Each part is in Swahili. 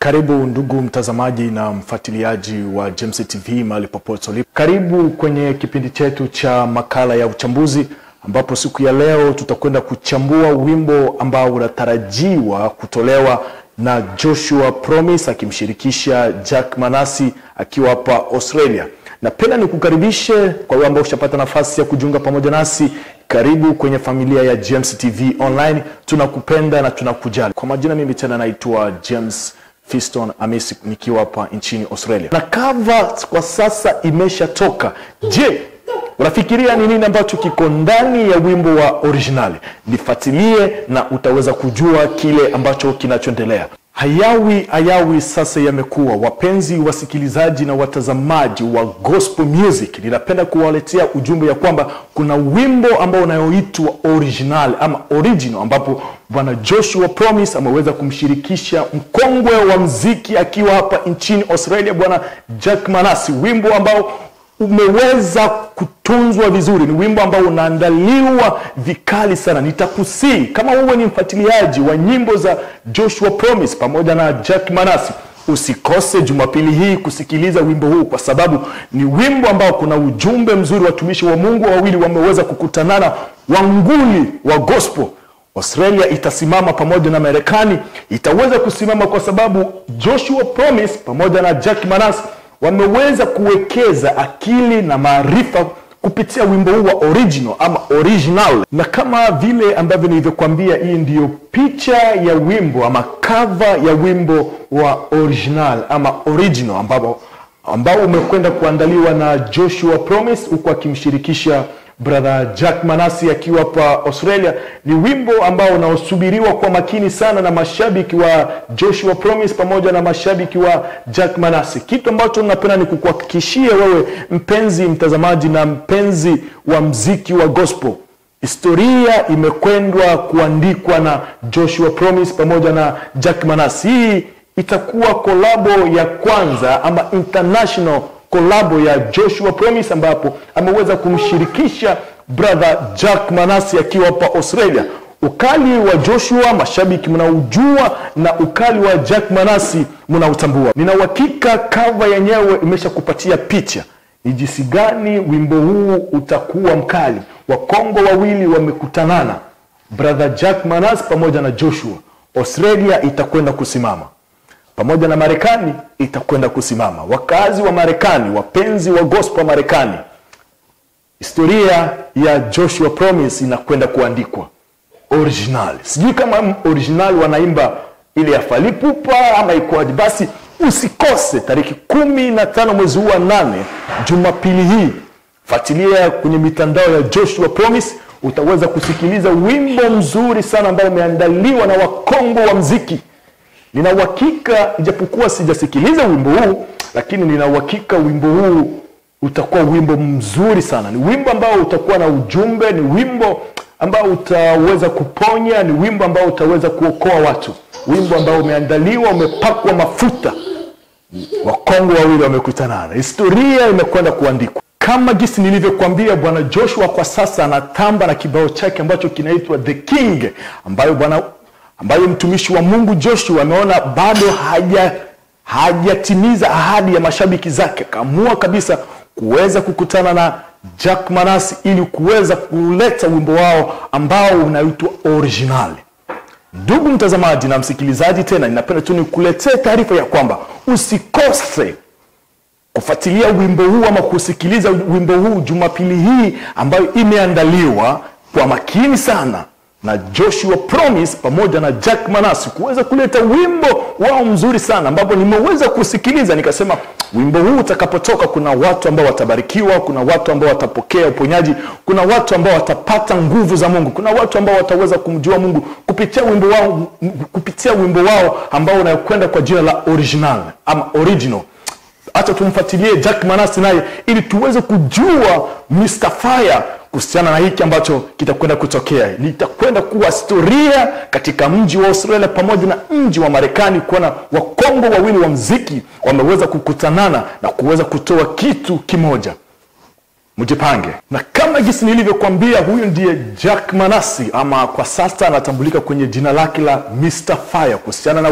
Karibu ndugu mtazamaji na mfuatiliaji wa James TV mahali popote ulipo. Karibu kwenye kipindi chetu cha makala ya uchambuzi ambapo siku ya leo tutakwenda kuchambua wimbo ambao unatarajiwa kutolewa na Joshua Promise akimshirikisha Jack Manasi akiwa hapa Australia. Napenda nikukaribishe kwa wewe ambao ushapata nafasi ya kujiunga pamoja nasi. Karibu kwenye familia ya James TV Online. Tunakupenda na tunakujali. Kwa majina mimi tena naitwa James Fiston Amisi nikiwa hapa nchini Australia, na cover kwa sasa imeshatoka. Je, unafikiria ni nini ambacho kiko ndani ya wimbo wa originali? Nifuatilie na utaweza kujua kile ambacho kinachoendelea. Hayawi hayawi sasa yamekuwa. Wapenzi wasikilizaji na watazamaji wa gospel music, ninapenda kuwaletea ujumbe ya kwamba kuna wimbo ambao unayoitwa original ama original, ambapo bwana Joshua Promise ameweza kumshirikisha mkongwe wa mziki akiwa hapa nchini Australia, bwana Jack Manasi, wimbo ambao umeweza kutunzwa vizuri. Ni wimbo ambao unaandaliwa vikali sana. Nitakusii kama wewe ni mfuatiliaji wa nyimbo za Joshua Promise pamoja na Jack Manasi, usikose Jumapili hii kusikiliza wimbo huu, kwa sababu ni wimbo ambao kuna ujumbe mzuri. Watumishi wa Mungu wawili wameweza kukutanana, wanguli wa gospel. Australia itasimama pamoja na Marekani itaweza kusimama, kwa sababu Joshua Promise pamoja na Jack Manasi wameweza kuwekeza akili na maarifa kupitia wimbo huu wa original ama original, na kama vile ambavyo nilivyokuambia, hii ndiyo picha ya wimbo ama cover ya wimbo wa original ama original ambao ambao umekwenda kuandaliwa na Joshua Promise huku akimshirikisha brother Jack Manasi akiwa hapa Australia. Ni wimbo ambao unaosubiriwa kwa makini sana na mashabiki wa Joshua Promise pamoja na mashabiki wa Jack Manasi. Kitu ambacho napenda ni kukuhakikishia wewe mpenzi mtazamaji na mpenzi wa mziki wa gospel, historia imekwendwa kuandikwa na Joshua Promise pamoja na Jack Manasi. Hii itakuwa kolabo ya kwanza ama international kolabo ya Joshua Promise ambapo ameweza kumshirikisha brother Jack Manasi akiwa hapa Australia. Ukali wa Joshua mashabiki mnaujua na ukali wa Jack Manasi mnautambua. Nina uhakika cover yenyewe imeshakupatia picha ni jinsi gani wimbo huu utakuwa mkali. Wakongo wawili wamekutanana, brother Jack Manasi pamoja na Joshua. Australia itakwenda kusimama pamoja na Marekani itakwenda kusimama. Wakazi wa Marekani, wapenzi wa gospel wa Marekani, historia ya Joshua Promise inakwenda kuandikwa original. Sijui kama original wanaimba ile ya Fally Ipupa ama ikoaje? Basi usikose tariki kumi na tano mwezi huu wa nane, Jumapili hii, fuatilia kwenye mitandao ya Joshua Promise, utaweza kusikiliza wimbo mzuri sana ambao umeandaliwa na wakongo wa mziki nina uhakika ijapokuwa sijasikiliza wimbo huu, lakini nina uhakika wimbo huu utakuwa wimbo mzuri sana. Ni wimbo ambao utakuwa na ujumbe, ni wimbo ambao utaweza kuponya, ni wimbo ambao utaweza kuokoa watu, wimbo ambao umeandaliwa, umepakwa mafuta. Wakongo wawili wamekutanana, historia imekwenda kuandikwa kama gisi nilivyokuambia. Bwana Joshua kwa sasa anatamba na kibao chake ambacho kinaitwa The King, ambayo bwana ambayo mtumishi wa Mungu Joshua ameona bado haja hajatimiza ahadi ya mashabiki zake, akaamua kabisa kuweza kukutana na Jack Manasi ili kuweza kuleta wimbo wao ambao unaitwa original. Ndugu mtazamaji na msikilizaji, tena ninapenda tu nikuletee taarifa ya kwamba usikose kufuatilia wimbo huu ama kusikiliza wimbo huu Jumapili hii ambayo imeandaliwa kwa makini sana na Joshua Promise pamoja na Jack Manasi kuweza kuleta wimbo wao mzuri sana, ambapo nimeweza kusikiliza nikasema, wimbo huu utakapotoka, kuna watu ambao watabarikiwa, kuna watu ambao watapokea uponyaji, kuna watu ambao watapata nguvu za Mungu, kuna watu ambao wataweza kumjua Mungu kupitia wimbo wao, kupitia wimbo wao ambao unayokwenda kwa jina la original ama original. Acha tumfuatilie Jack Manasi naye ili tuweze kujua Mr. Fire kuhusiana na hiki ambacho kitakwenda kutokea. Litakwenda kuwa historia katika mji wa Australia pamoja na mji wa Marekani, kuona wakongo wawili wa mziki wameweza kukutanana na kuweza kutoa kitu kimoja. Mjipange, na kama jinsi nilivyokuambia, huyu ndiye Jack Manasi ama kwa sasa anatambulika kwenye jina lake la Mr. Fire kuhusiana na wimbo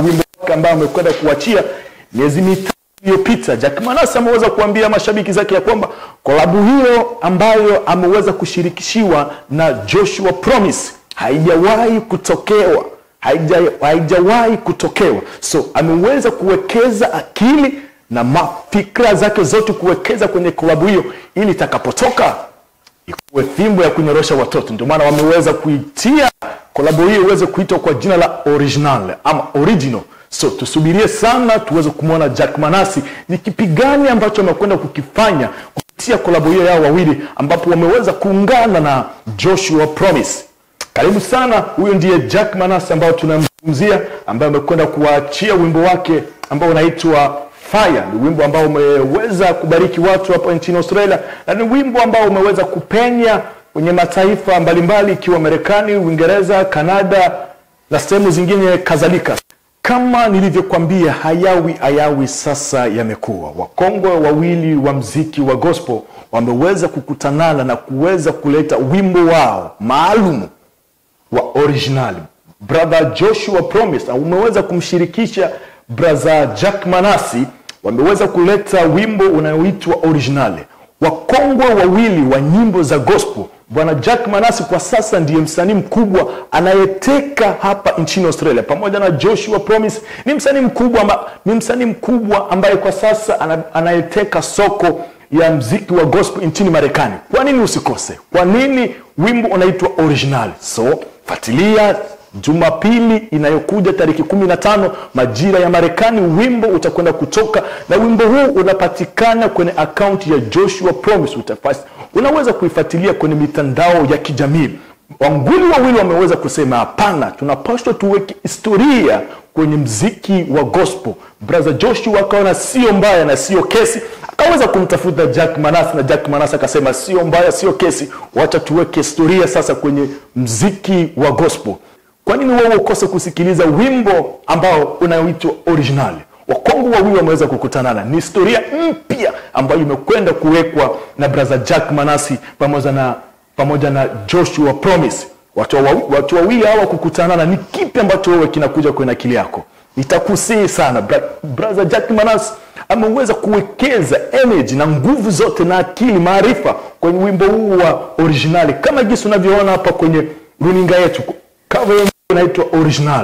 wake ambaye amekwenda kuachia miezi mitatu iliyopita. Jack Manase ameweza kuambia mashabiki zake ya kwamba kolabu hiyo ambayo ameweza kushirikishiwa na Joshua Promise haijawahi kutokewa haija, haijawahi kutokewa. So ameweza kuwekeza akili na mafikra zake zote kuwekeza kwenye klabu hiyo ili itakapotoka ikuwe fimbo ya kunyorosha watoto. Ndio maana wameweza kuitia klabu hiyo iweze kuitwa kwa jina la original ama original. So tusubirie sana tuweze kumwona Jack Manasi ni kipi gani ambacho amekwenda kukifanya kupitia klabu hiyo yao wawili, ambapo wameweza kuungana na Joshua Promise. Karibu sana, huyo ndiye Jack Manase ambao tunamzungumzia, ambaye amekwenda kuwaachia wimbo wake ambao unaitwa Fire. Ni wimbo ambao umeweza kubariki watu hapa nchini Australia na ni wimbo ambao umeweza kupenya kwenye mataifa mbalimbali ikiwa Marekani, Uingereza, Kanada na sehemu zingine kadhalika. Kama nilivyokwambia, hayawi hayawi sasa yamekuwa. Wakongwe wawili wa mziki wa gospel wameweza kukutanana na kuweza kuleta wimbo wao maalum wa original brother Joshua Promise umeweza kumshirikisha brother Jack Manasi, wameweza kuleta wimbo unaoitwa original. Wakongwe wawili wa nyimbo za gospel. Bwana Jack Manasi kwa sasa ndiye msanii mkubwa anayeteka hapa nchini Australia, pamoja na Joshua Promise ni msanii mkubwa, amba, ni msanii mkubwa ambaye kwa sasa ana, anayeteka soko ya mziki wa gospel nchini Marekani. Kwa nini usikose? Kwa nini wimbo unaitwa original? So fuatilia Jumapili inayokuja tariki kumi na tano majira ya Marekani, wimbo utakwenda kutoka, na wimbo huu unapatikana kwenye akaunti ya Joshua Promise. Utafasi, unaweza kuifuatilia kwenye mitandao ya kijamii. Wanguli wawili wameweza kusema hapana, tunapaswa tuweke historia kwenye mziki wa gospel. Brother Joshua akaona sio mbaya na sio kesi, akaweza kumtafuta Jack Manase na Jack Manase akasema sio mbaya, sio kesi, wacha tuweke historia sasa kwenye mziki wa gospel. Kwa nini wewe ukose kusikiliza wimbo ambao unaoitwa original? Wakongwe wawili wameweza kukutanana, ni historia mpya ambayo imekwenda kuwekwa na brother Jack Manasi pamoja na pamoja na Joshua Promise. Watu wawili watu wawili hawa kukutanana, ni kipi ambacho wewe kinakuja kwenye akili yako? Nitakusihi sana Bra brother Jack Manasi ameweza kuwekeza energy na nguvu zote na akili, maarifa kwenye wimbo huu wa originali, kama jinsi unavyoona hapa kwenye runinga yetu cover yenyewe inaitwa original.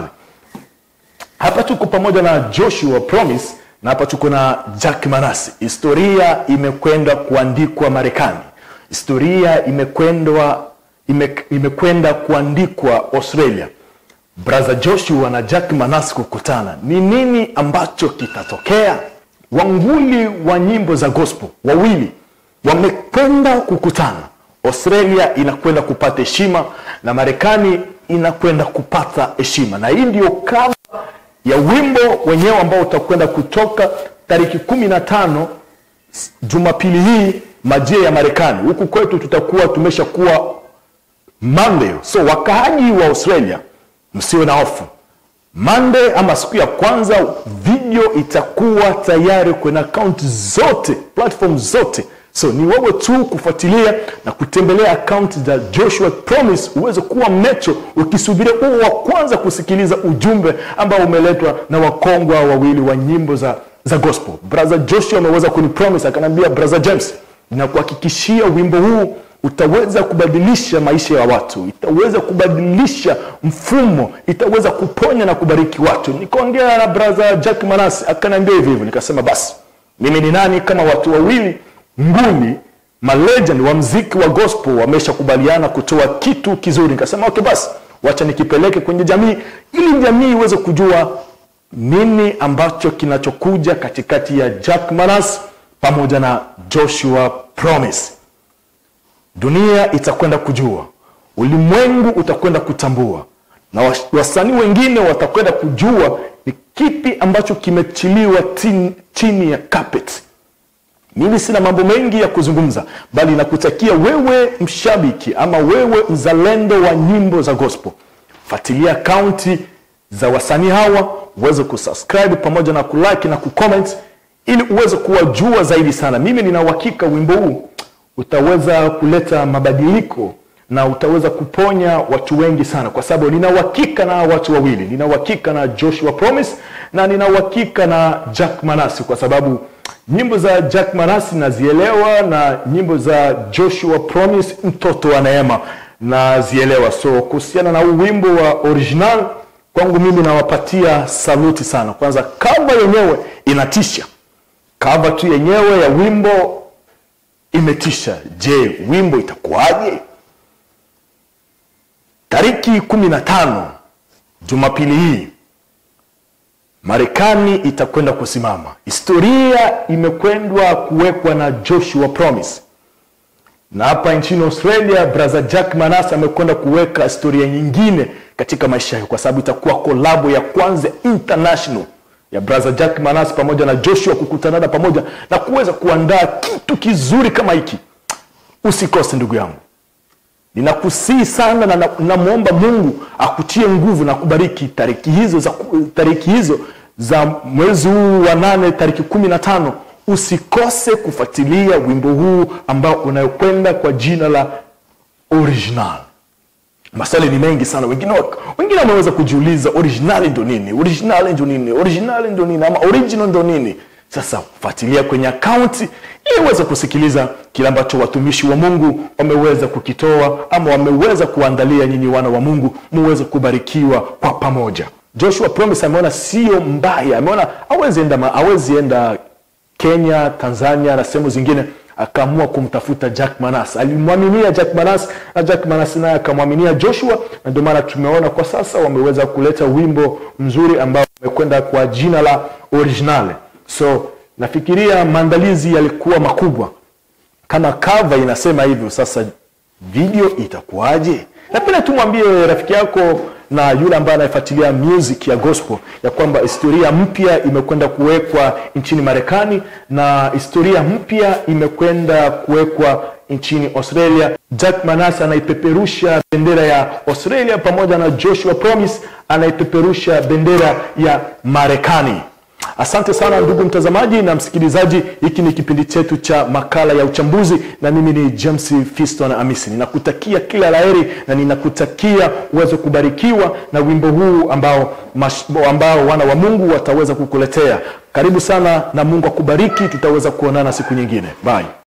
Hapa tuko pamoja na Joshua Promise na hapa tuko na Jack Manase. Historia imekwenda kuandikwa Marekani, historia imekwenda ime, imekwenda kuandikwa Australia. Brother Joshua na Jack Manase kukutana, ni nini ambacho kitatokea? Wanguli wa nyimbo za gospel wawili wamekwenda kukutana. Australia inakwenda kupata heshima na Marekani inakwenda kupata heshima, na hii ndio kama ya wimbo wenyewe ambao utakwenda kutoka tariki kumi na tano Jumapili hii majira ya Marekani. Huku kwetu tutakuwa tumeshakuwa Monday, so wakaaji wa Australia msiwe na hofu. Monday ama siku ya kwanza video itakuwa tayari kwenye akaunti zote platform zote so ni wewe tu kufuatilia na kutembelea akaunti za Joshua Promise uweze kuwa mecho ukisubiria uwe wa kwanza kusikiliza ujumbe ambao umeletwa na wakongwa wawili wa nyimbo za, za gospel. Brother Joshua ameweza kunipromise akaniambia, brother James, nakuhakikishia wimbo huu utaweza kubadilisha maisha ya watu, itaweza kubadilisha mfumo, itaweza kuponya na kubariki watu. Nikaongea na brother Jack Manase akaniambia hivyo hivyo, nikasema basi mimi ni nani kama watu wawili nguli malegend wa mziki wa gospel wameshakubaliana kutoa kitu kizuri. Nikasema okay, basi wacha nikipeleke kwenye jamii ili jamii iweze kujua nini ambacho kinachokuja katikati ya Jack Manase pamoja na Joshua Promise. Dunia itakwenda kujua, ulimwengu utakwenda kutambua, na wasanii wengine watakwenda kujua ni kipi ambacho kimechiliwa chini ya carpet. Mimi sina mambo mengi ya kuzungumza, bali nakutakia wewe mshabiki ama wewe mzalendo wa nyimbo za gospel, fuatilia akaunti za wasanii hawa, uweze kusubscribe pamoja na kulike na kucomment, ili uweze kuwajua zaidi sana. Mimi nina uhakika wimbo huu utaweza kuleta mabadiliko na utaweza kuponya watu wengi sana kwa sababu nina uhakika na watu wawili nina uhakika na joshua promise na nina uhakika na jack manasi kwa sababu nyimbo za jack manasi nazielewa na nyimbo za joshua promise mtoto wa neema nazielewa so kuhusiana na huu wimbo wa original kwangu mimi nawapatia saluti sana kwanza kava yenyewe inatisha kava tu yenyewe ya wimbo imetisha je wimbo itakuwaje tariki kumi na tano jumapili hii marekani itakwenda kusimama historia imekwendwa kuwekwa na joshua promise na hapa nchini australia brother jack manas amekwenda kuweka historia nyingine katika maisha yake kwa sababu itakuwa kolabo ya kwanza international ya brother jack manas pamoja na joshua kukutanana pamoja na kuweza kuandaa kitu kizuri kama hiki usikose ndugu yangu ninakusii sana na namwomba mungu akutie nguvu na kubariki tariki hizo za tariki hizo za mwezi huu wa nane tariki kumi na tano usikose kufuatilia wimbo huu ambao unayokwenda kwa jina la original maswali ni mengi sana wengine wak- wengine wameweza kujiuliza original ndo nini original ndo nini original ndo nini ama original ndo nini sasa fuatilia kwenye akaunti ili uweze kusikiliza kile ambacho watumishi wa mungu wameweza kukitoa ama wameweza kuandalia nyinyi wana wa mungu muweze kubarikiwa kwa pamoja joshua promise ameona sio mbaya ameona awezi enda, ma- hawezi enda kenya tanzania na sehemu zingine akaamua kumtafuta jack manas alimwaminia jack manas na jack manas naye akamwaminia joshua na ndio maana tumeona kwa sasa wameweza kuleta wimbo mzuri ambao umekwenda kwa jina la originale so nafikiria maandalizi yalikuwa makubwa kama kava inasema hivyo sasa video itakuwaje napenda tumwambie rafiki yako na yule ambaye anayefuatilia music ya gospel ya kwamba historia mpya imekwenda kuwekwa nchini marekani na historia mpya imekwenda kuwekwa nchini australia jack manas anaipeperusha bendera ya australia pamoja na joshua promise anaipeperusha bendera ya marekani asante sana ndugu mtazamaji na msikilizaji hiki ni kipindi chetu cha makala ya uchambuzi na mimi ni james fiston amisi ninakutakia kila laheri na ninakutakia uweze kubarikiwa na wimbo huu ambao, mash, ambao wana wa mungu wataweza kukuletea karibu sana na mungu akubariki tutaweza kuonana siku nyingine bye